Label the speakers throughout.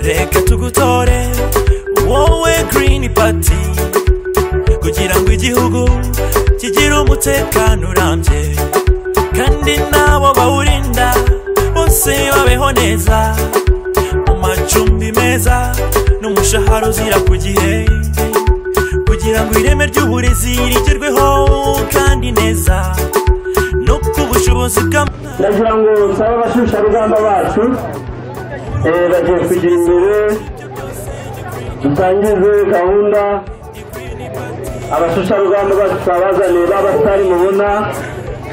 Speaker 1: reka tugutore wowe girini pati kugira ngo igihugu kigire umutekano urambye kandi n'abo bawurinda bose babeho neza mu macumbi meza n'umushahara uzira ku gihe kugira ngo ireme ry'uburezi rigerweho kandi neza no ku bushobozi bw'amahanga
Speaker 2: ndagira ngo nsabe abashusharugamba bacu eh, bagiye kugira imbere dutangize gahunda abashusharugamba bacu twabazaniye b'abasitari mubona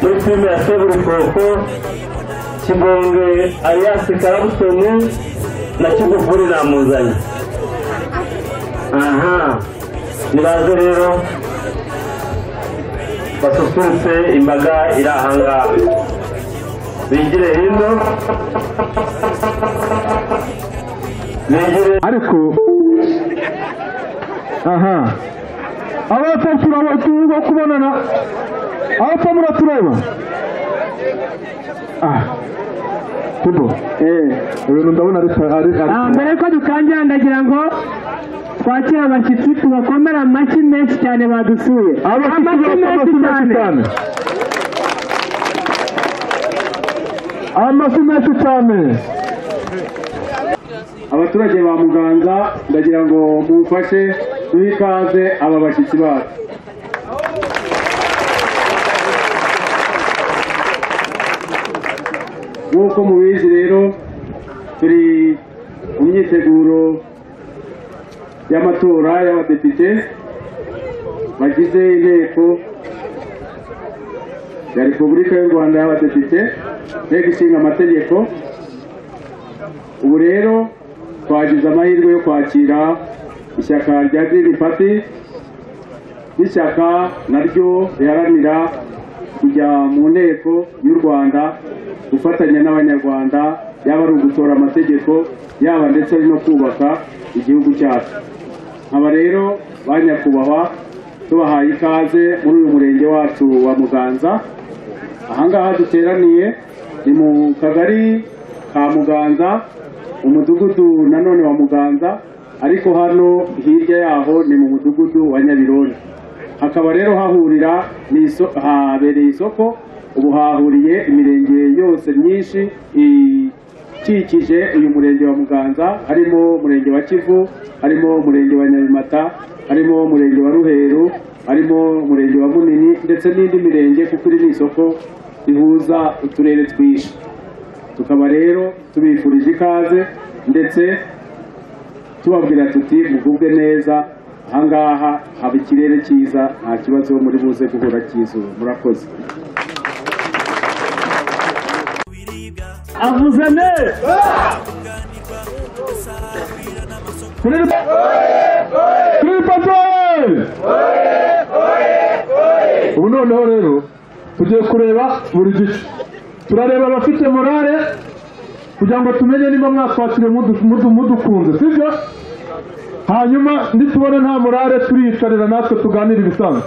Speaker 2: muri filime ya seburukoko kibonge alias karabutoni na kigufuri namuzanye aha nibaze rero basusurutse imbaga iri ahangaha bigire hino bigire
Speaker 3: ariko aha abapfa turabatuba kubonana abapfa muratureba ah tubo eh ibintu ndabona ari ari
Speaker 4: Ah, mbere ko dutangira ndagira ngo twakire abashyitsi tubakomere amashyi menshi cyane badusuye
Speaker 3: abashyitsi
Speaker 4: Amashyi
Speaker 3: bakomeye menshi cyane amafi menshi cyane
Speaker 5: abaturage ba muganga ndagira ngo mumfashe duhe ikaze aba bashyitsi bacu nk'uko mubizi rero turi mu myiteguro y'amatora y'abadepite bagize inteko ya repubulika y'u rwanda y'abadepite inteko ishinga amategeko ubu rero twagize amahirwe yo kwakira ishyaka rya girini pati n'ishyaka naryo riharanira kujya mu nteko y'u rwanda gufatanya n'abanyarwanda yaba ari ugutora amategeko yaba ndetse ari no kubaka igihugu cyacu aba rero ba nyakubahwa tubahaye ikaze muri uyu murenge wacu wa muganza ahangaha duteraniye ni mu kagari ka muganza umudugudu nanone wa muganza ariko hano hirya yaho ni mu mudugudu wa nyabirondo hakaba rero hahurira ni iso- habereye isoko ubu hahuriye imirenge yose myinshi ikikije uyu murenge wa muganza harimo umurenge wa kivu harimo umurenge wa nyabimata harimo umurenge wa ruheru harimo umurenge wa munini ndetse n'indi mirenge kuko iri ni isoko rihuza uturere twinshi tukaba rero tubifurije ikaze ndetse tubabwira tuti mugubwe neza ahangaha haba ikirere cyiza nta kibazo muri buze guhura cy'izuba murakoze
Speaker 1: w'ibiribwa
Speaker 4: avuze neza
Speaker 3: kuri kuri patroli ubu noneho rero tugiye kureba buri gice turareba abafite morale kugira ngo tumenye niba mwatwakiriye mudu- mudu- mudukunze sibyo hanyuma nitubona nta morale turiyicarira natwe tuganira ibisanzwe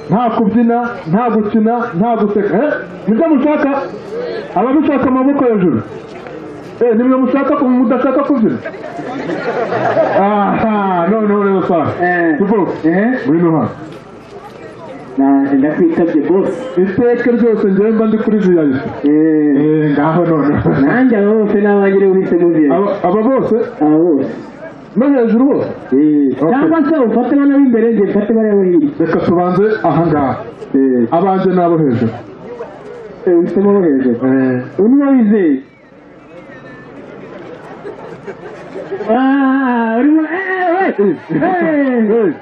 Speaker 3: nta kubyina nta gukina nta guseka eh nibyo mushaka abamushaka amaboko hejuru eh nimwe mushaka ku- mudashaka kubyina aha noneho rero sa
Speaker 2: Eh.
Speaker 3: tuvuge
Speaker 2: ehe
Speaker 3: ngwino hano
Speaker 2: na- ndakwitabye bose
Speaker 3: iteka ryose njyewe mba ndi kuri viyayisi
Speaker 2: Eh,
Speaker 3: Eh, ngaho noneho
Speaker 2: nanjye aba bose n'abanjye rero uhisemo bye
Speaker 3: Aba- aba bose
Speaker 2: aba bose
Speaker 3: no hejuru bose
Speaker 2: Eh,
Speaker 3: Okay.
Speaker 2: cyangwa se ufate bano b'imbere njye mfate bariya bo hirya
Speaker 3: reka tubanze ahangaha
Speaker 2: Eh,
Speaker 3: abanjye n'abo hejuru
Speaker 2: eh, uhisemo bo hejuru
Speaker 3: Eh,
Speaker 2: undi uwo wizeye
Speaker 4: Ah, urimo eh, eh,
Speaker 3: eh,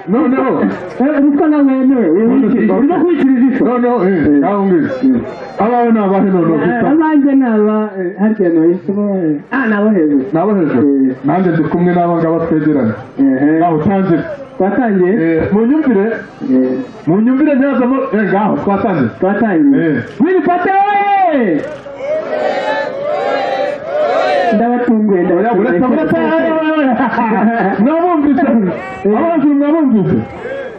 Speaker 3: noneho
Speaker 2: Eh, ruswa na wemewe urimo kwikiriza ifu
Speaker 3: noneho eh, ngaho ngwino abawe ni abahe noneho gusa
Speaker 2: abanjye ni aba eh, harya ni abahisemo bo hejuru. ah ni abo hejuru
Speaker 3: n'abo hejuru nanjye ndi kumwe n'aba ngaba twegeranye
Speaker 2: Ehe.
Speaker 3: ngaho utangire
Speaker 2: twatangiye
Speaker 3: Eh, mu nyumvire
Speaker 2: Eh,
Speaker 3: mu nyumvire ntihazamo eh, ngaho twatangire
Speaker 2: twatangiye
Speaker 3: Eh.
Speaker 2: wini pate wowe ndabatunguye ndabatunguye
Speaker 3: uretse mwabumvise abajuru mwabumvise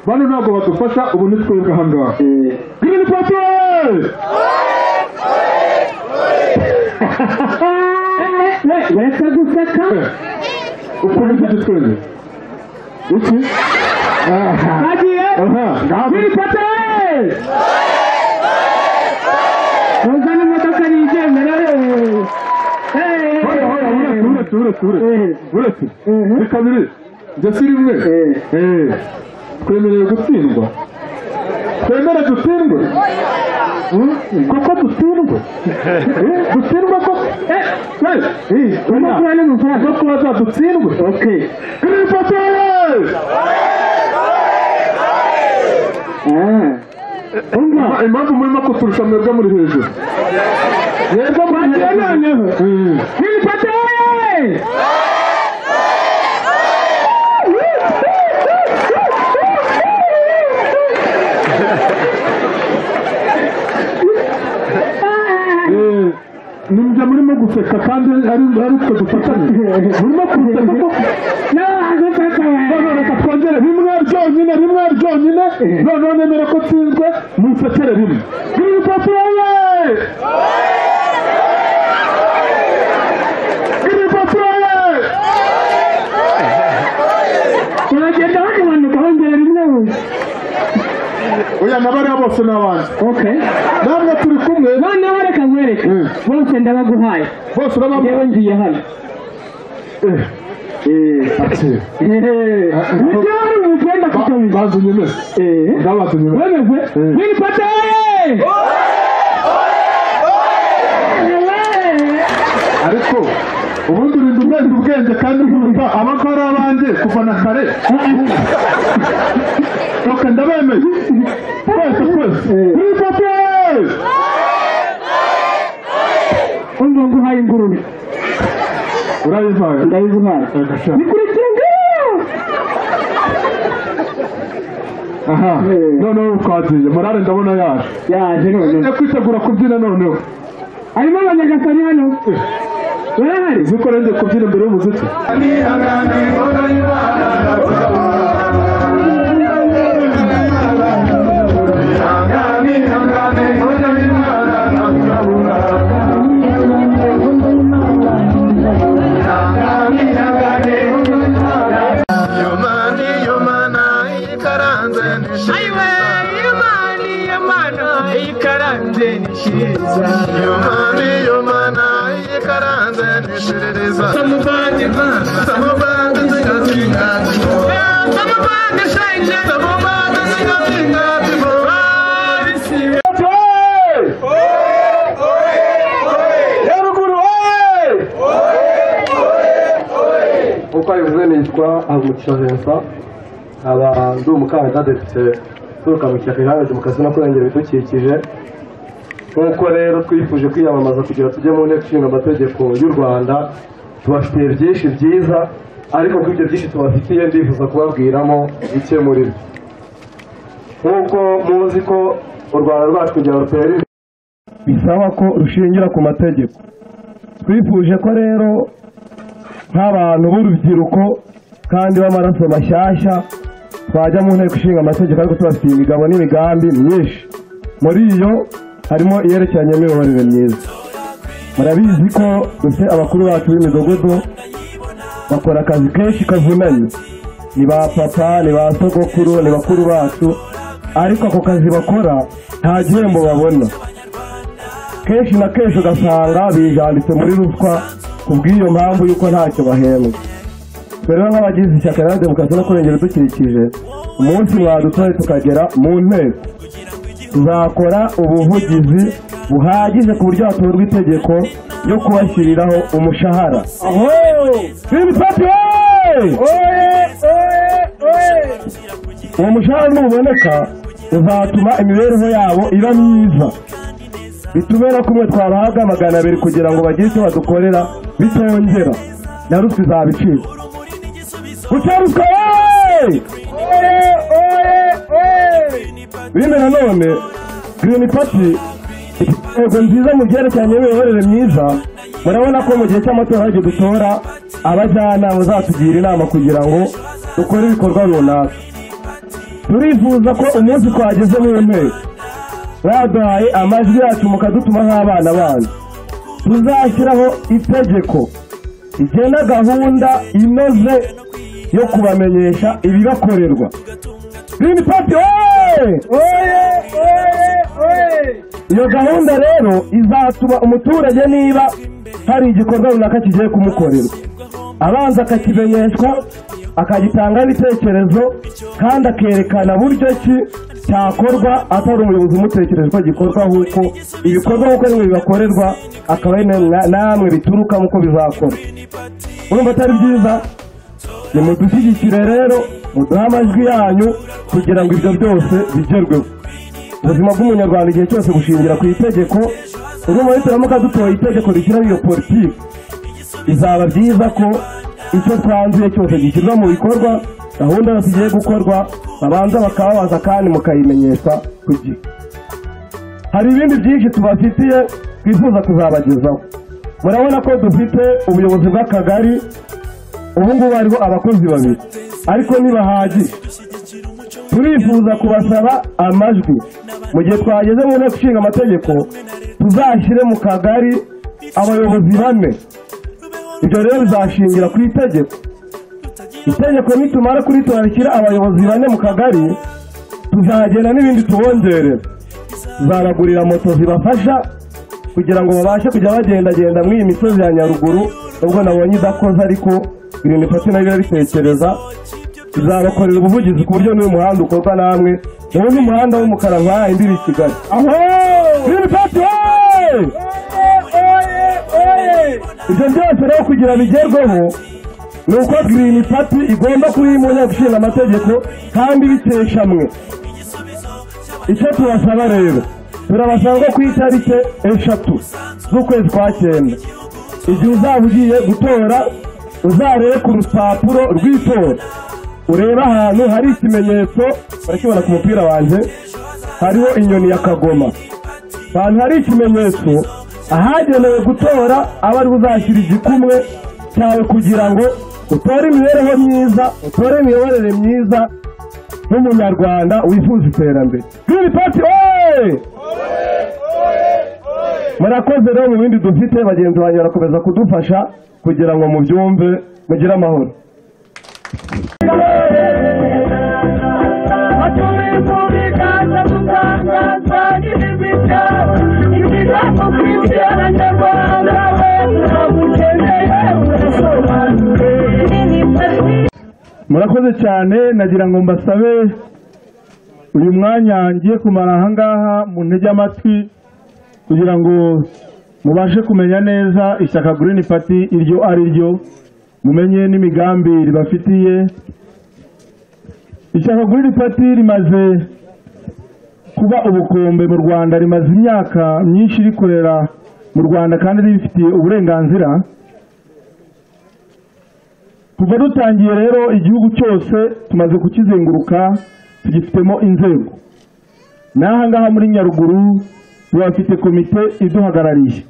Speaker 3: bano ntabwo badufasha ubu ni twebwe aha ngaha
Speaker 2: Eh, eh,
Speaker 5: we
Speaker 3: Green Party!
Speaker 5: uretse guseka
Speaker 6: ukomeze igitwenge iki aha
Speaker 5: bagiye
Speaker 6: aha ngaho
Speaker 5: kwifata we muzane imodoka nigendera we
Speaker 6: Hoya, hoya, uretse uretse uretse
Speaker 5: Eh.
Speaker 6: uretse
Speaker 5: Mhm.
Speaker 6: ni kabiri njye si rimwe
Speaker 5: Eh.
Speaker 6: Eh. twemerewe gutsindwa twemere dutsindwe Hmm? koko dutsindwe Eh, dutsindwe koko Eh, eh, eh, oya.
Speaker 5: umukuru n'umusaza
Speaker 6: zo kubaza dutsindwe
Speaker 5: okay ah
Speaker 6: umva impamvu murimo kuturusha mwebwe muri hejuru mwebwe muri
Speaker 5: Bagiye noneho.
Speaker 6: Mm.
Speaker 5: kwifata we
Speaker 6: Eh, nimba murimo guseka kandi ari ari twe dufatanye murimo guseka koko
Speaker 5: n'abagufata we
Speaker 6: Noneho reka twongere rimwe ryonyine rimwe ryonyine noneho nemere ko tsinzwe munsekere rimwe kiripatuye kiripatuye
Speaker 5: uragenda bagabanuka wongera rimwe wose
Speaker 6: oya nabariya bose ni abantu
Speaker 5: okay
Speaker 6: namwe turi kumwe
Speaker 5: noneho reka nkwereke
Speaker 6: Mm.
Speaker 5: bose ndabaguhaye
Speaker 6: bose urababona
Speaker 5: yewe ngiye hano
Speaker 6: bazanye
Speaker 5: Ndio nimependa kutumba.
Speaker 6: neza
Speaker 5: Eh.
Speaker 6: ndabazanye neza
Speaker 5: Wewe
Speaker 6: Eh.
Speaker 5: nilipata wewe. Wewe.
Speaker 6: ariko ubundi urinda umwenda ubwenge kandi nkumva abakora abanjye kuva na kare oke ndabemeye twese twese nilipate
Speaker 5: Unga nguhaye ingurube.
Speaker 6: urayivanga
Speaker 5: Ndayivumara.
Speaker 6: Agasha.
Speaker 5: Nikurikire ngiro.
Speaker 6: aha noneho twagiye morale ndabona yaje
Speaker 5: Yaje none.
Speaker 6: njya kwitegura kubyina noneho
Speaker 5: Arimo abanyagasani hano. Wewe.
Speaker 6: uzi ko rero kubyina imbere y'umuziki
Speaker 3: uko abivuze nitwa Avumugisha Vincent nkaba ndi umukandida depite uturuka mu Kiyaga Irange mu kazi no kurengera ibidukikije nk'uko rero twifuje kwiyamamaza kugira tujye mu nteko ishinga amategeko y'u Rwanda tubafitiye byinshi byiza ariko kuri ibyo byinshi tubafitiye ndifuza kubabwiramo bike muri byo nk'uko muzi ko u Rwanda rwacu kugira rutera imbere bisaba ko rushingira ku mategeko twifuje ko rero nk'abantu b'urubyiruko kandi b'amaraso mashyashya twajya mu nteko ishinga amategeko ariko tubafitiye imigabo n'imigambi myinshi muri iyo harimo iyerekeranye n'imiyoborere myiza murabizi ko dufite abakuru bacu b'imidugudu bakora akazi kenshi kavunanye ni ba papa ni ba sogokuru ni bakuru bacu ariko ako kazi bakora nta gihembo babona kenshi na kenshi ugasanga bijanditse muri ruswa ku bw'iyo mpamvu y'uko ntacyo bahembwa twe rero nk'abagize ishyaka rya demokarasi no kurengera ibidukikije umunsi mwadutoye tukagera mu nteko tuzakora ubuvugizi buhagije ku buryo hatorwa itegeko ryo kubashyiriraho umushahara aho uwo mushahara nuboneka uzatuma imibereho yabo iba myiza bitubera kumwe twabahaga magana abiri kugira ngo bagire icyo badukorera bitongera na ruswa izabicika guca ruswa wowe bino nanone green party ifite intego nziza mu byerekeranye n'imiyoborere myiza murabona ko mu gihe cy'amatora hajya dutora abajyanama bazatugira inama kugira ngo dukore ibikorwa runaka turifuza ko umunsi twageze mu nteko baduhaye amajwi yacu mukadutuma nk'abana banyu tuzashyiraho itegeko igena gahunda inoze yo kubamenyesha ibibakorerwa Green Party oye oye oye oye iyo gahunda rero izatuma umuturage niba hari igikorwa runaka kigiye kumukorerwa abanza akakimenyeshwa akagitanga ibitekerezo kandi akerekana buryo ki cyakorwa atari umuyobozi umutekereje ko gikorwa nk'uko ibikorwa nk'uko bimwe bibakorerwa akaba ari na- namwe bituruka nk'uko bizakorwa urumva atari byiza nimudushyigikire rero muduhe amajwi yanyu kugira ngo ibyo byose bigerweho ubuzima bw'umunyarwanda igihe cyose bushingira ku itegeko ubwo muhitiramo kadutoye itegeko rishyiraho iyo politiki bizaba byiza ko icyo twanzuye cyose gishyirwa mu bikorwa gahunda yose igiye gukorwa babanza bakababaza kandi mukayimenyesha ku gihe hari ibindi byinshi tubafitiye twifuza kuzabagezaho murabona ko dufite ubuyobozi bw'akagari ubu ngubu hariho abakozi babiri ariko ntibahagije turifuza kubasaba amajwi mu gihe twageze mu nteko ishinga amategeko tuzashyire mu kagari abayobozi bane ibyo rero bizashingira ku itegeko itegeko nitumara kuritora rishyira abayobozi bane mu kagari tuzagenda n'ibindi tubongerera tuzabagurira moto zibafasha kugira ngo babashe kujya bagendagenda muri iyi misozi ya nyaruguru nubwo nabonye idakoze ariko ibintu ifata nayo irabitekereza izabakorera ubuvugizi ku buryo n'uyu muhanda ukorwa namwe ubu ni umuhanda w'umukara nka yindi iri i kigali aho Green Party, hey! ibyo byose rero kugira bigerweho ni uko girini pati igomba kuba iri mu nteko ishinga amategeko kandi bitesha mwe icyo tubasaba rero turabasaba ngo ku itariki eshatu z'ukwezi kwa cyenda igihe uzaba ugiye gutora uzarebe ku rupapuro rw'itora urebe ahantu hari ikimenyetso barakibona ku mupira wanjye hariho inyoni ya kagoma ahantu hari ikimenyetso ahagenewe gutora aba ari uzashyira igikumwe cyawe kugira ngo utore imibereho myiza utore imiyoborere myiza n'umunyarwanda wifuza iterambere Green Party oye murakoze rero mu bindi dufite bagenzi banjye barakomeza kudufasha kugira ngo mubyumve mugire amahoro
Speaker 7: murakoze cyane nagira ngo mbasabe uyu mwanya ngiye kumara aha ngaha mu ntege amatwi kugira ngo mubashe kumenya neza ishyaka Green Party iryo ari ryo mumenye n'imigambi ribafitiye ishyaka Green Party rimaze kuba ubukombe mu Rwanda rimaze imyaka myinshi rikorera mu Rwanda kandi ribifitiye uburenganzira kuva dutangiye rero igihugu cyose tumaze kukizenguruka tugifitemo inzego n'aha ngaha muri nyaruguru turafite komite iduhagarariye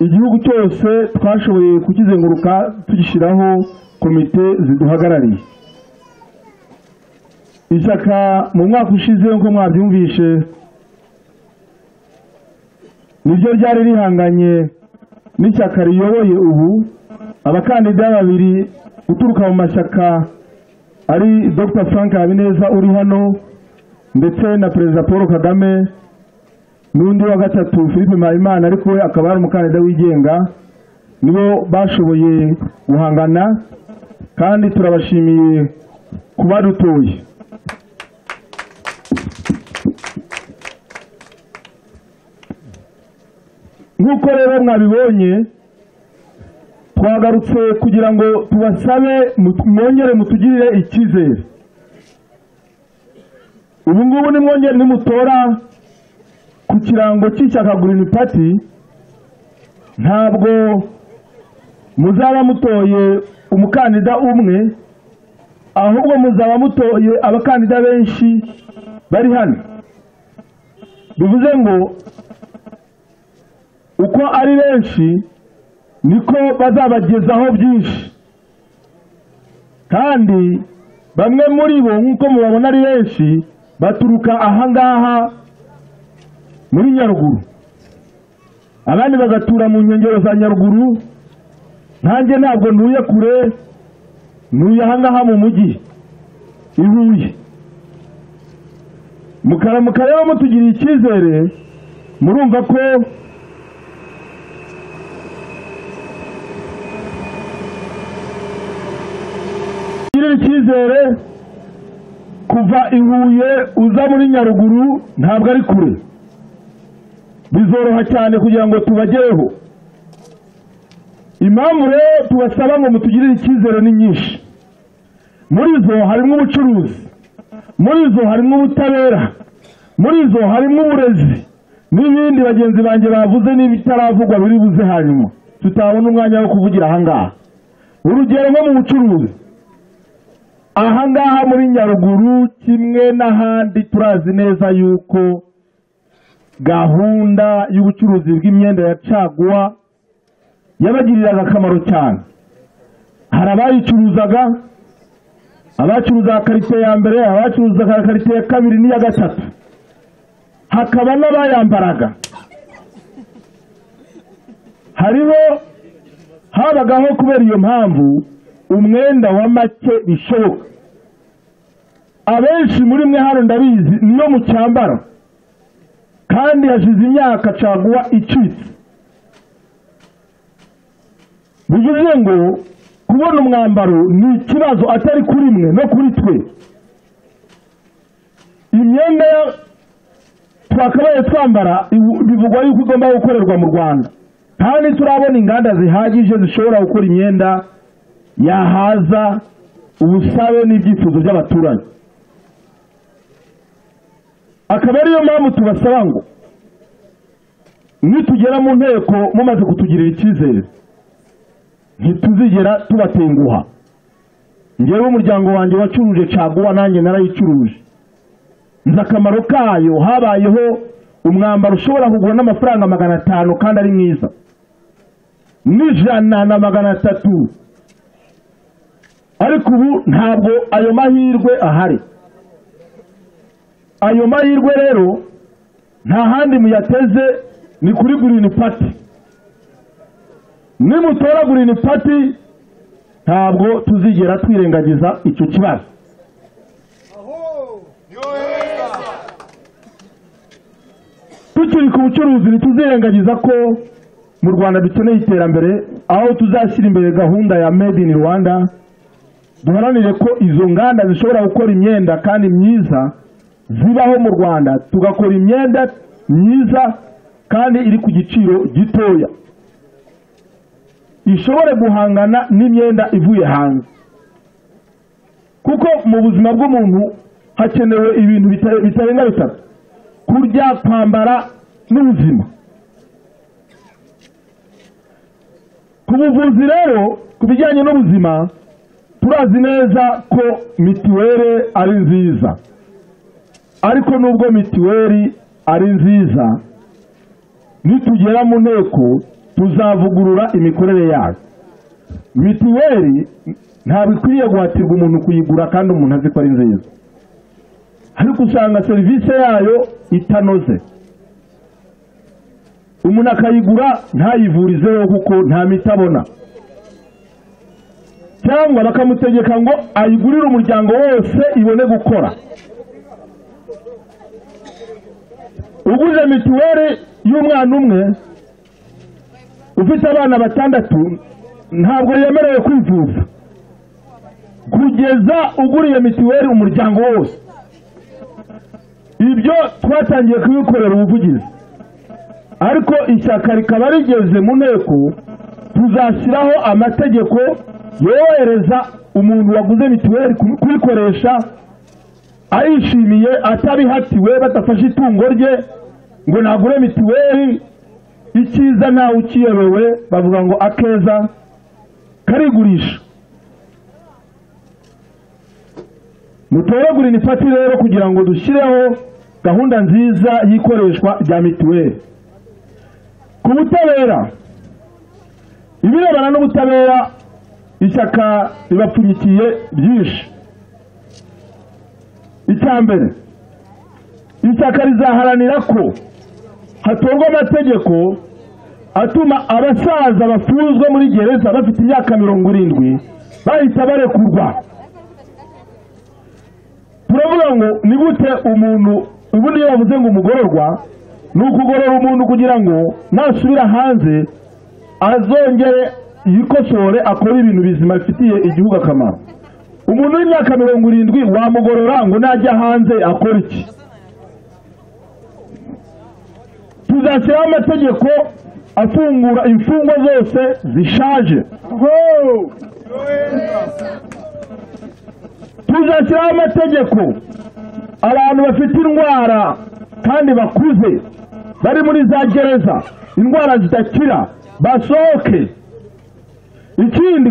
Speaker 7: igihugu cyose twashoboye kukizenguruka tugishyiraho komite ziduhagarariye ishyaka mu mwaka ushize nk'uko mwabyumvishe niryo ryari rihanganye n'ishyaka riyoboye ubu abakandida babiri uturuka mu mashyaka ari dr frank habineza uri hano ndetse na perezida paul kagame n'undi wa gatatu philippe mpayimana ariko we akaba ari umukandida wigenga nibo bashoboye guhangana kandi turabashimiye kuba dutoye nk'uko rero mwabibonye twagarutse kugira ngo tubasabe mut- mwongere mutugirire icyizere ubu ngubu nimwongere nimutora ku kirango cy'ishyaka Green Party ntabwo muzaba mutoye umukandida umwe ahubwo muzaba mutoye abakandida benshi bari hano bivuze ngo uko ari benshi niko bazabagezaho byinshi kandi bamwe muri bo nk'uko mubabona ari benshi baturuka aha ngaha muri nyaruguru
Speaker 3: abandi bagatura mu nkengero za nyaruguru nkanjye ntabwo ntuye kure ntuye ahangaha mu mujyi i huye mukara mukareba mutugiriye icyizere murumva ko girira icyizere kuva i huye uza muri nyaruguru ntabwo ari kure bizoroha cyane kugira ngo tubagereho impamvu rero tubasaba ngo mutugirire icyizere ni nyinshi muri zo harimo ubucuruzi muri zo harimo ubutabera muri zo harimo uburezi n'ibindi bagenzi banjye bavuze n'ibitaravugwa biri buze hanyuma tutabona umwanya wo kuvugira ahangaha urugero nko mu bucuruzi ahangaha muri nyaruguru kimwe n'ahandi turazi neza yuko gahunda y'ubucuruzi bw'imyenda ya caguwa yabagiriraga akamaro cyane hari abayicuruzaga abacuruzaga karite ya mbere abacuruzaga karite ya kabiri n'iya gatatu hakaba n'abayambaraga hariho habagaho kubera iyo mpamvu umwenda wa make bishoboka abenshi muri mwe hano ndabizi niyo mucyambara kandi hashize imyaka caguwa icitse bivuze ngo kubona umwambaro ni ikibazo atari kuri mwe no kuri twe imyenda twakabaye twambara ibu- bivugwa yuko igomba gukorerwa mu rwanda nta ntiturabona inganda zihagije zishobora gukora imyenda yahaza ubusabe n'ibyifuzo by'abaturage akaba ariyo mpamvu tubasaba ngo nitugera mu nteko mumaze kutugirira icyizere ntituzigera tubatenguha ngewe umuryango wanjye wacuruje caguwa nanjye narayicuruje nzi akamaro kayo habayeho umwambaro ushobora kugura n'amafaranga magana atanu kandi ari mwiza n'ijana na magana atatu ariko ubu ntabwo ayo mahirwe ahari ayo mahirwe rero nta handi muyateze ni kuri gurini pati nimutora gurini pati ntabwo tuzigera twirengagiza icyo kibazo tukiri ku bucuruzi ntituzirengagiza ko mu rwanda dukeneye iterambere aho tuzashyira imbere gahunda ya made in rwanda duharanire ko izo nganda zishobora gukora imyenda kandi myiza zibaho mu rwanda tugakora imyenda myiza kandi iri ku giciro gitoya ishobore guhangana n'imyenda ivuye hanze kuko mu buzima bw'umuntu hakenewe ibintu bita- bitarenga bitatu kurya kwambara n'ubuzima ku buvuzi rero ku bijyanye n'ubuzima turazi neza ko mituweli ari nziza ariko nubwo mituweli ari nziza nitugera mu nteko tuzavugurura imikorere yayo mituweli ntabwo ikwiriye guhatirwa umuntu kuyigura kandi umuntu azi ko ari nziza ariko usanga serivisi yayo itanoze umuntu akayigura ntayivurizeho kuko nta miti abona cyangwa bakamutegeka ngo ayigurire umuryango wose ibone gukora uguje mituweli y'umwana umwe ufite abana batandatu ntabwo yemerewe kwivuza kugeza uguriye mituweli umuryango wose ibyo twatangiye kubikorera ubuvugizi ariko ishyaka rikaba rigeze mu nteko tuzashyiraho amategeko yorohereza umuntu waguze mituweli ku- kuyikoresha ayishimiye atabihatiwe badafashe itungo rye ngo nagure mituweli icyiza ntawe ukiyobewe bavuga ngo akeza karigurisha mutoragurire ifati rero kugira ngo dushyireho gahunda nziza y'ikoreshwa rya mituweli ku butabera ibirebana n'ubutabera ishyaka ribapfunyikiye byinshi icya mbere ishyaka rizaharanira ko hatorwa amategeko atuma abasaza bafunzwe muri gereza bafite imyaka mirongo irindwi bahita barekurwa turavuga ngo ni gute umuntu ubundi iyo bavuze ngo umugororwa ni ukugorora umuntu kugira ngo nasubira hanze azongere yikosore akore ibintu bizima bifitiye igihugu akamaro umuntu w'imyaka mirongo irindwi wamugorora ngo najya hanze akore iki tuzashyiraho amategeko afungura imfungwa zose zishaje tuzashyiraho amategeko abantu bafite indwara kandi bakuze bari muri za gereza indwara zidakira basohoke ikindi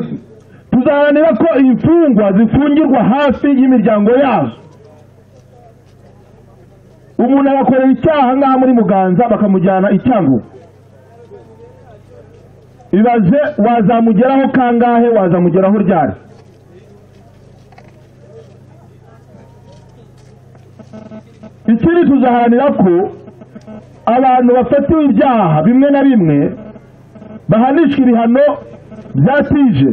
Speaker 3: tuzaharanira ko imfungwa zifungirwa hafi y'imiryango yazo umuntu agakorera icyaha nk'aha muri muganza bakamujyana i cyangugu ibaze wazamugeraho kangahe wazamugeraho ryari ikindi tuzaharanira ko abantu bafatiwe ibyaha bimwe na bimwe bahanishwa ibihano byatije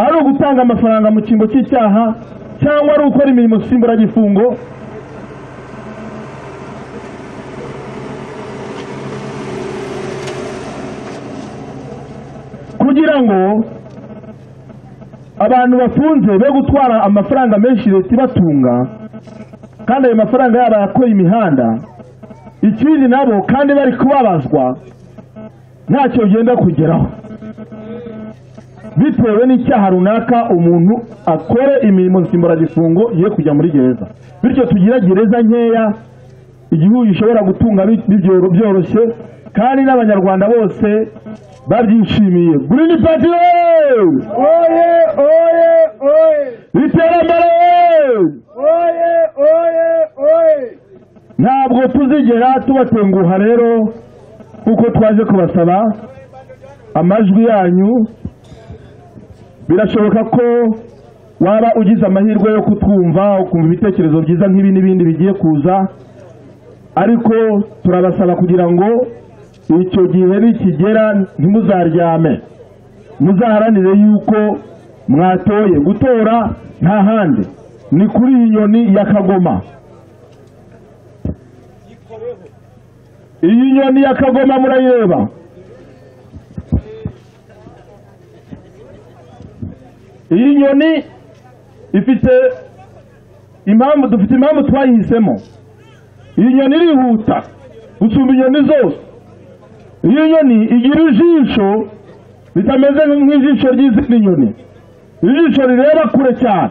Speaker 3: ari ugutanga amafaranga mu cyimbo cy'icyaha cyangwa ari ugukora imirimo simburagifungo kugira ngo abantu bafunze be gutwara amafaranga menshi leta ibatunga kandi ayo mafaranga yabo yakora imihanda ikindi nabo kandi bari kubabazwa ntacyo ugenda kugeraho bitewe n'icyaha runaka umuntu akore imirimo nsimburagifungo ye kujya muri gereza bityo tugira gereza nkeya igihugu gishobora gutunga bi- bibyo- byoroshye kandi n'abanyarwanda bose babyishimiye girini pati oye oye oye iterambere oye oye oye ntabwo tuzigera tubatenguha rero kuko twaje kubasaba amajwi yanyu birashoboka ko waba ugize amahirwe yo kutwumva ukumva ibitekerezo byiza nk'ibi n'ibindi bigiye kuza ariko turabasaba kugira ngo icyo gihe nikigera ntimuzaryame muzaharanire yuko mwatoye gutora nta handi ni kuri iyi nyoni ya kagoma iyi nyoni ya kagoma murayireba iyi nyoni ifite impamvu dufite impamvu twayihisemo iyi nyoni irihuta gusumba inyoni zose iyo nyoni igira ijisho ritameze nk'ijisho ry'izindi nyoni ijisho rireba kure cyane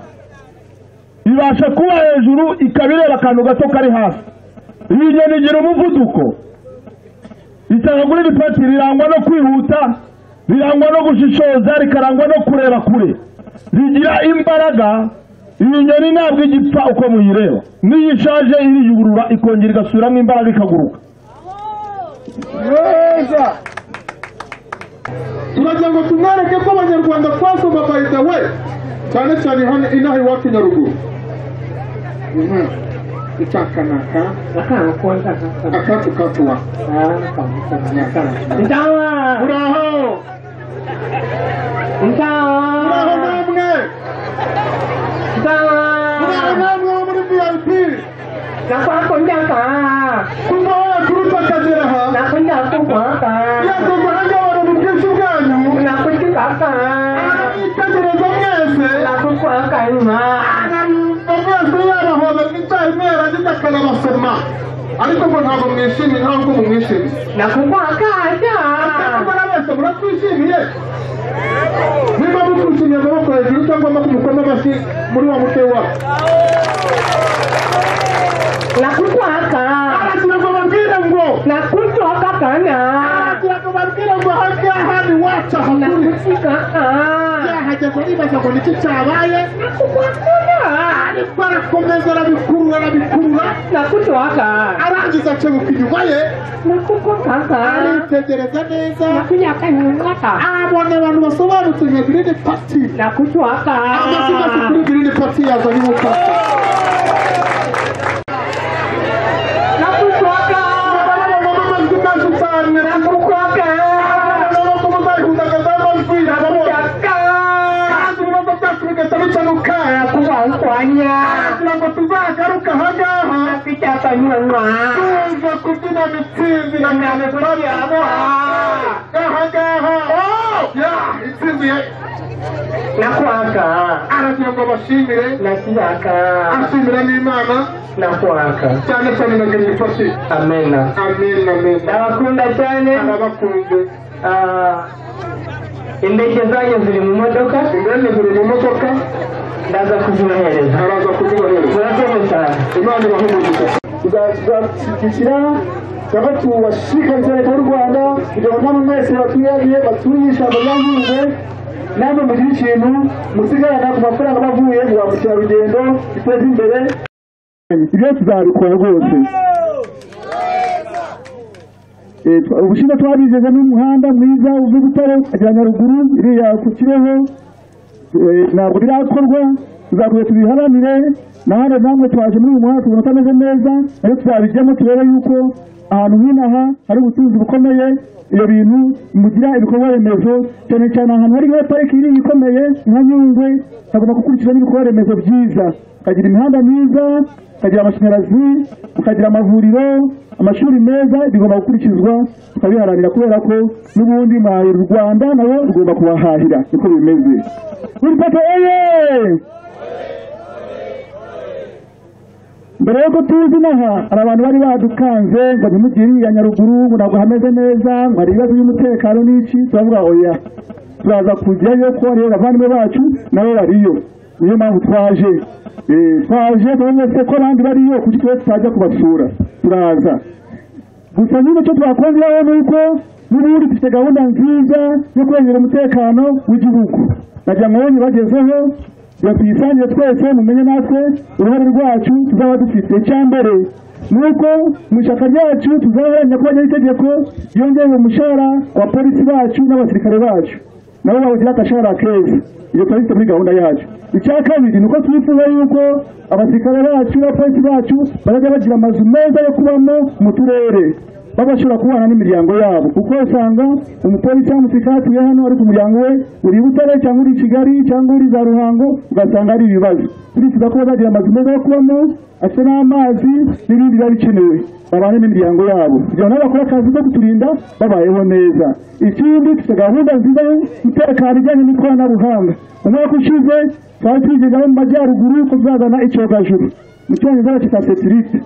Speaker 3: ibasha kuba hejuru ikaba ireba akantu gato kari hasi iyi nyoni igira umuvuduko icyanagurira ipati rirangwa no kwihuta rirangwa no gushishoza rikarangwa no kureba kure rigira imbaraga iyi nyoni ntabwo igipfa uko muyireba n'iyo ishaje iriyurura ikongera igasubiramo imbaraga ikaguruka
Speaker 8: turagira ngo tumwereke ko abanyarwanda twasoma by the way cyane cyane hano inaha iwacu nyaruguru itakanaka akatu katuwa muraho muraho namwe muraho namwe wo muri vip kuva waturutse akagera aha yaje guhanga abantu mu bwinshi bwanyu mwitegereza mwese arumva mwese yarahoza icyayi mwera ndetse akanabasoma ariko ngo ntabwo mwishimiye ntabwo mu mwishimiye Murabona bose muratwishimiye niba mukwishimiye amaboko hejuru cyangwa amaboko umukono amashyi muri wa mutwe wa kirago babwire ngo kirago babwire ngo ahangaha ni wacu ahakuri yahageze aribaza ngo niki cyabaye ariko arakomeza arabikurura arabikurura arangiza akebuka inyuma ye aritegereza neza abona abantu basobanutse nka girini pati amasigazi kuri girini pati yazanye umupaka Nakukwaka. Nakukwaka. icyapa nyuma uza kubyina mitsingi na cyane turabihamuha aha ngaha ya intsinzi ye nakwaka aragira ngo abashimire nakiyaka ashimira n'imana nakwaka cyane cyane na gerifasi amena amena amena ndabakunda cyane ndabakunze indege zanyu ziri mu modoka indege ziri mu modoka ndaza kuzibohereza araza kuzibohereza murakoze cyane imana ibahumurize tuzashyigikira cyangwa tubashishikariza leta y'u rwanda kugira ngo namwe mwese batuyariye baturiye ishyamba rya nyungwe namwe mugire ikintu musigarana ku mafaranga aba avuye mu ba mukerarugendo biteze imbere
Speaker 3: ibyo tuzabikora rwose Eh, twa- ubushize twabizeza n'umuhanda mwiza uva butare ajya nyaruguru iriya ku kibeho Eh, ntabwo birakorwa tuzakomeza tubiharanire nahandi namwe twaje muri uyu muhanda tubona utameze neza nayo tuzabijyamo turebe yuko ahantu nk'inaha hari ubutunzi bukomeye ibyo bintu mugira ibikorwa remezo cyane cyane ahantu hari nka pariki nini ikomeye nka nyungwe hagomba gukurikizwa n'ibikorwa remezo byiza ukagira imihanda myiza ukagira amashanyarazi ukagira amavuriro amashuri meza bigomba gukurikizwa tukabiharanira kubera ko n'ubundi mahahira u rwanda nabo rugomba kubahahira niko bimeze urupapuro eye mbere yuko tuzi inaha hari abantu bari badukanze ngo ntimugire iya nyaruguru ngo ntabwo hameze neza ngo hari ibibazo by'umutekano n'iki turavuga oya turaza kujyayo kuko rero abavandimwe bacu nabo bariyo niyo mpamvu twaje Eh, twaje tubavuze se ko abandi bariyo kuko twe tutajya kubasura turaza gusa nyine icyo twakongeraho ni uko n'ubundi dufite gahunda nziza yo kurengera umutekano w'igihugu najya mwonye bagezeho iyo tuyisangire twese mumenye natwe uruhare rwacu tuzaba dufite icya mbere ni uko mu ishyaka ryacu tuzaharanira ko hajyaho itegeko ryongera umushahara wa polisi bacu n'abasirikare bacu nabo babugira akashahara keza iyo twari dufite muri gahunda yacu icya kabiri ni uko twifuza yuko abasirikare bacu n'abapolisi bacu bazajya bagira amazu meza yo kubamo mu turere babashobora kubana n'imiryango yabo kuko usanga umupolisi cyangwa umusirikare atuye hano ariko umuryango we uri i butare cyangwa uri i kigali cyangwa uri za ruhango ugasanga ari ibibazo turifuza ko bazagira amazu meza yo kubamo asa n'amazi n'ibindi biba bikenewe babane n'imiryango yabo kugira ngo nabo bakore akazi ko kuturinda babayeho neza ikindi dufite gahunda nziza y'umutekano ijyanye n'ikoranabuhanga umwaka ushize twari twigezaho mu majyaruguru ko tuzazana icyogajuru mu cyongereza bakita sekirite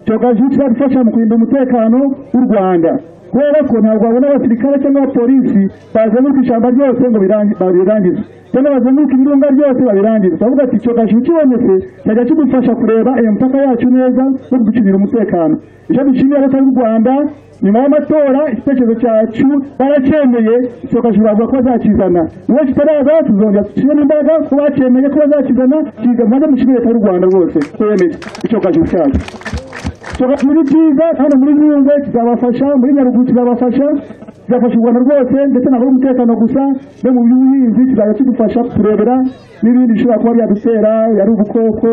Speaker 3: icyogajuru kizajya gifasha mu kurinda umutekano w'u rwanda kubera ko ntabwo wabona abasirikare cyangwa abapolisi bazenguruka ishyamba ryose ngo birangi- babirangize cyangwa bazenguruka ibirunga byose babirangize turavuga ati icyogajuru kibonetse cyajya kidufasha kureba iyo mipaka yacu neza no kuducungira umutekano icyo dushimira leta y'u rwanda nyuma y'amatora igitekerezo cyacu baracyemeye icyogajuru bavuga ko bazakizana niba kitaraza tuzongera dushyiremo imbaraga ko bacyemeye ko bazakizana kiza maze mushimire leta y'u rwanda rwose ko yemeye icyogajuru cyacu tuba muri byiza kandi muri nyungwe kizabafasha muri nyaruguru kizabafasha kizafasha u rwanda rwose ndetse ntabwo ari umutekano gusa no mu by'ubuhinzi kizajya kidufasha kuturebera n'ibindi bishobora kuba byadutera ari ubukoko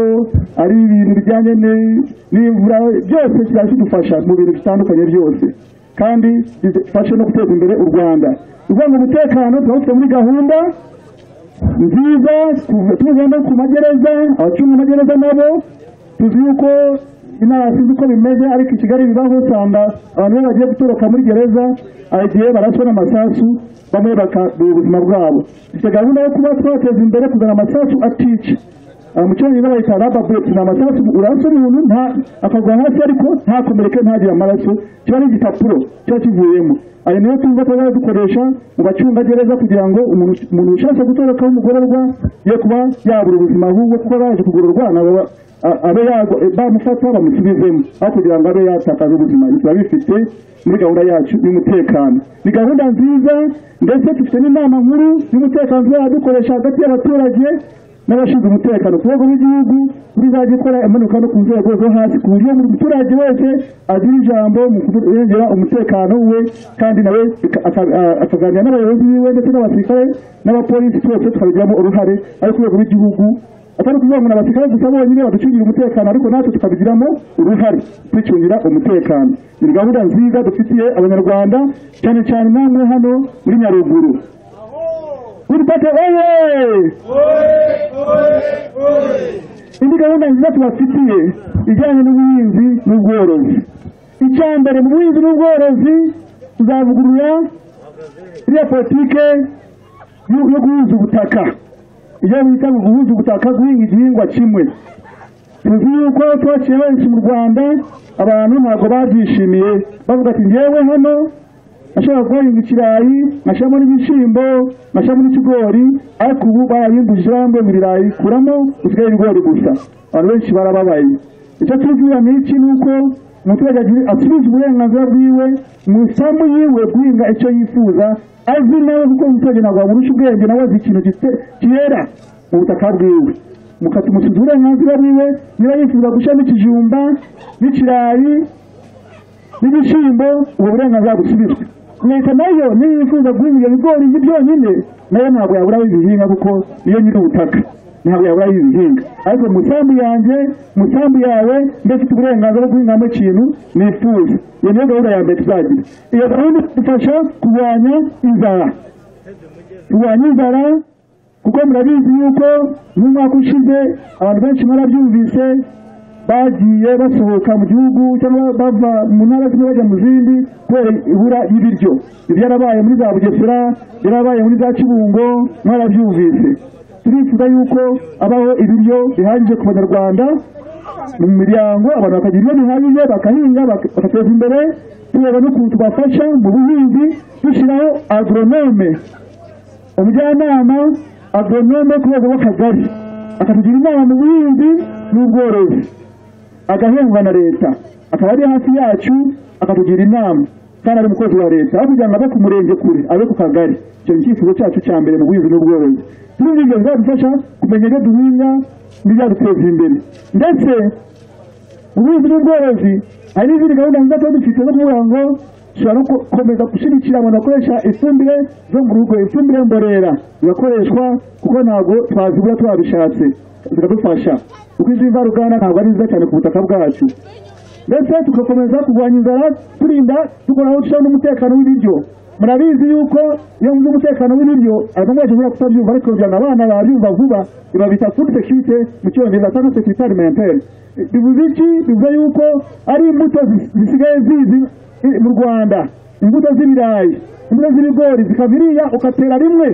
Speaker 3: ari ibintu bijyanye ni- n'imvura byose kizajya kidufasha mu bintu bitandukanye byose kandi bidufashe no guteza imbere u rwanda uvuga ngo umutekano turawufite muri gahunda nziza kuva- tuvuze no ku magereza abacunga amagereza nabo tuzi yuko inama sinzi uko bimeze ariko i kigali bibaho usanga abantu iyo bagiye gutoroka muri gereza hari igihe baraswa n'amasasu bamwe bakabura ubuzima bwabo dufite gahunda yo kuba twateza imbere kuzana amasasu atica aha mu cyongereza bayita rababeti ni amasasu urasa umuntu nta akagwa hasi ariko ntakomereke ntagire amaraso kiba ari igipapuro kiba kivuyemo ayo niyo tuzi ko tuzajya dukoresha mu bacungagereza kugira ngo umuntu umuntu ushatse gutorokaho umugororwa ye kuba yabura ubuzima ahubwo kuko aba yaje kugororwa nabo ba- a- abe yagwa- bamufata bamusubizemo aho kugira ngo abe yatakaza ubuzima biba bifite muri gahunda yacu y'umutekano ni gahunda nziza ndetse dufite n'inama nkuru y'umutekano tuzajya dukoresha hagati y'abaturage n'abashinzwe umutekano ku rwego rw'igihugu rizajya ikora imanuka no ku nzego zo hasi ku buryo buri muturage wese agira ijambo mu kurengera umutekano we kandi nawe bika- aka- a- akaganira n'abayobozi biwe ndetse n'abasirikare n'abapolisi twese tukabigiramo uruhare ari ku rwego rw'igihugu atari ukuvuga ngo ni abasirikare gusa bonyine baducungira umutekano ariko natwe tukabigiramo uruhare twicungira umutekano ni gahunda nziza dufitiye abanyarwanda cyane cyane namwe hano muri nyaruguru urupapuro oye indi gahunda nziza tubafitiye ijyanye n'ubuhinzi n'ubworozi icya mbere mu buhinzi n'ubworozi tuzavugurura iriya politike yo yo guhuza ubutaka ibyo bita guhuza ubutaka guhinga igihingwa kimwe tuzi yuko twaciye benshi mu rwanda abantu ntabwo babyishimiye bavuga ati ngewe hano nashaka kuhahinga ikirayi nkashyiramo n'ibishyimbo nkashyiramo n'ikigori ariko ubu barabimbujije barambuye mu birayi kuramo usigaye ibigori gusa abantu benshi barababaye icyo tubwira ni iki ni uko umuturage agiri- acuruza uburenganzira bwiwe mu isambu yiwe guhinga icyo yifuza azi nawe kuko umuturage ntabwo wamurusha ubwenge nawe azi ikintu gite- cyera mu butaka bwiwe mukatumusiza uburenganzira bwiwe niba yifuza gushyiramo ikijumba n'ikirayi n'ibishyimbo ubu burenganzira busubizwe leta nayo niyo yifuza guhinga ibyo bigori bye byonyine nayo ntabwo yabura aho ibihinga kuko niyo nyiri ubutaka ntabwo yabura aho ibihinga ariko mu isambu yanjye mu isambu yawe mbese ufite uburenganzira bwo guhingamo ikintu nifuza iyo niyo gahunda ya mbere tuzagira iyo gahunda idufasha kurwanya inzara kurwanya inzara kuko murabizi yuko nk'umwaka ushize abantu benshi mwarabyumvise bagiye basohoka mu gihugu cyangwa bava mu ntara zimwe bajya mu zindi kubera ibura y'ibiryo ibyarabaye muri za bugesera byarabaye muri za kibungo mwarabyumvise turifuza yuko habaho ibiryo bihagije ku banyarwanda mu miryango abantu bakagira ibyo bihagije bakahinga bak- bakateza imbere tureba n'ukuntu tubafasha mu buhinzi dushyiraho agronome umujyanama agronome ku rwego rw'akagari akatugira inama mu buhinzi n'ubworozi agahembwa na leta akaba ari hafi yacu akatugira inama kandi ari umukozi wa leta aho kugira ngo ave ku murenge kure abe ku kagari icyo ni icyifuzo cyacu cya mbere mu buhinzi n'ubworozi turumva ibyo bizadufasha kumenya ibyo duhinga n'ibyaduteza imbere ndetse ubuhinzi n'ubworozi hari n'izindi gahunda nziza tuba dufite zo kuvuga ngo dushobora no gukomeza gushyigikira abantu bakoresha ifumbire zo mu rugo ifumbire mborera zigakoreshwa kuko ntabwo twazibura twabishatse zikadufasha kuko izi mvaruganda ntabwo ari nziza cyane ku butaka bwacu ndetse tugakomeza kurwanya inzara turinda dukora aho dushyiraho n'umutekano w'ibiryo murabizi yuko iyo nzi umutekano w'ibiryo abantu benshi bashobora kutabyumva ariko bijyana abana babyumva vuba ibabita food security mu cyongereza cyangwa security alimentaire bivuze iki bivuze yuko ari imbuto zis- zisigaye zizi i- mu rwanda imbuto z'ibirayi imbuto z'ibigori zikava iriya ukatera rimwe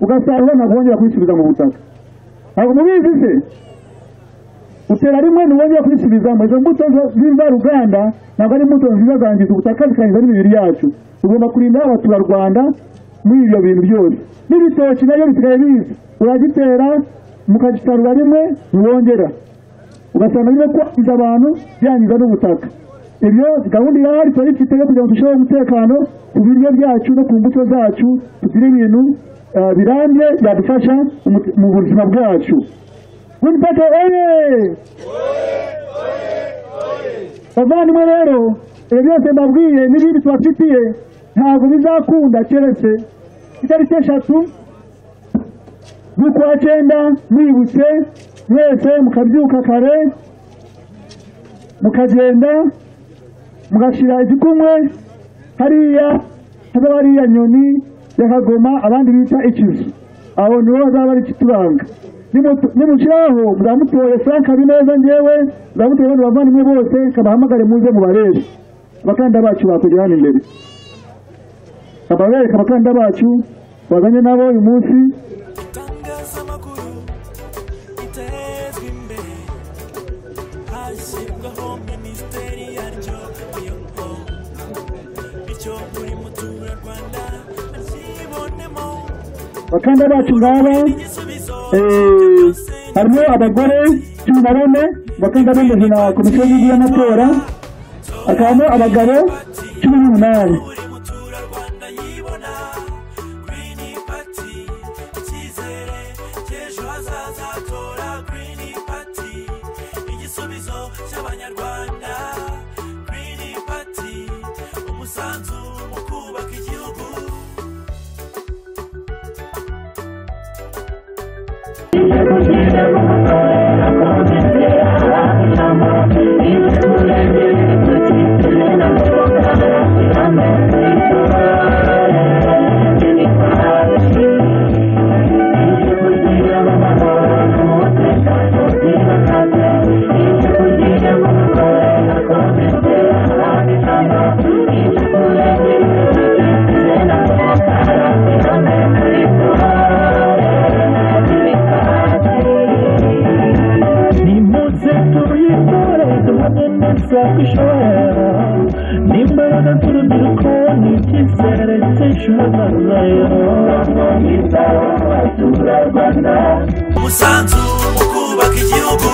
Speaker 3: ugasarura ntabwo wongera kubisubiza mu butaka ntabwo mubizi se utera rimwe ntiwongera kubisubizamo izo mbuto zo- z'imvaruganda ntabwo ari imbuto nziza zangiza ubutaka zikangiza n'imibiri yacu tugomba kurinda abaturarwanda muri ibyo bintu byose n'ibitoki nabyo bisigaye biza uragitera mukagisarura rimwe ntiwongera ugasanga birimo kwangiza abantu byangiza n'ubutaka ibyo gahunda irahari turayifite yo kugira ngo turusheho umutekano ku biryo byacu no ku mbuto zacu tugire ibintu eh, birambye byadufasha umu- mu buzima bwacu Wimpete oye bavandimwe rero ibyo byose mbabwiye n'ibindi tubafitiye ntabwo bizakunda keretse itariki eshatu z'ukwa cyenda mwibutse mwese mukabyuka kare mukagenda mugashyira igikumwe hariya hazaba hariya nyoni ya kagoma abandi bita ikizu aho niho bazaba bari kitubanga Nimu- nimushyiraho muzamutoye frank habineza ngewe muzamutoye abandi bavandimwe bose kabahamagare muze mubareshe abakandida bacu bakugera hano imbere kababereka abakandida bacu bazanye nabo uyu munsi
Speaker 1: itangazamakuru ritezwa imbere hashyirwaho minisiteri yaryo niyo ngo bityo buri muturarwanda akibonemo
Speaker 3: abakandida bacu ngaba
Speaker 1: igisubizo
Speaker 3: eh, harimo abagore cumi na bane bakunda bemejwe na komisiyo y'igihugu y'amatora hakabamo abagabo cumi n'umunani
Speaker 1: buri muturarwanda yibona girini pati icyizere cy'ejo hazaza tora girini pati igisubizo cy'abanyarwanda girini pati umusanzu mu kubaka igihugu
Speaker 7: Thank
Speaker 1: umusanzu mu kubaka igihugu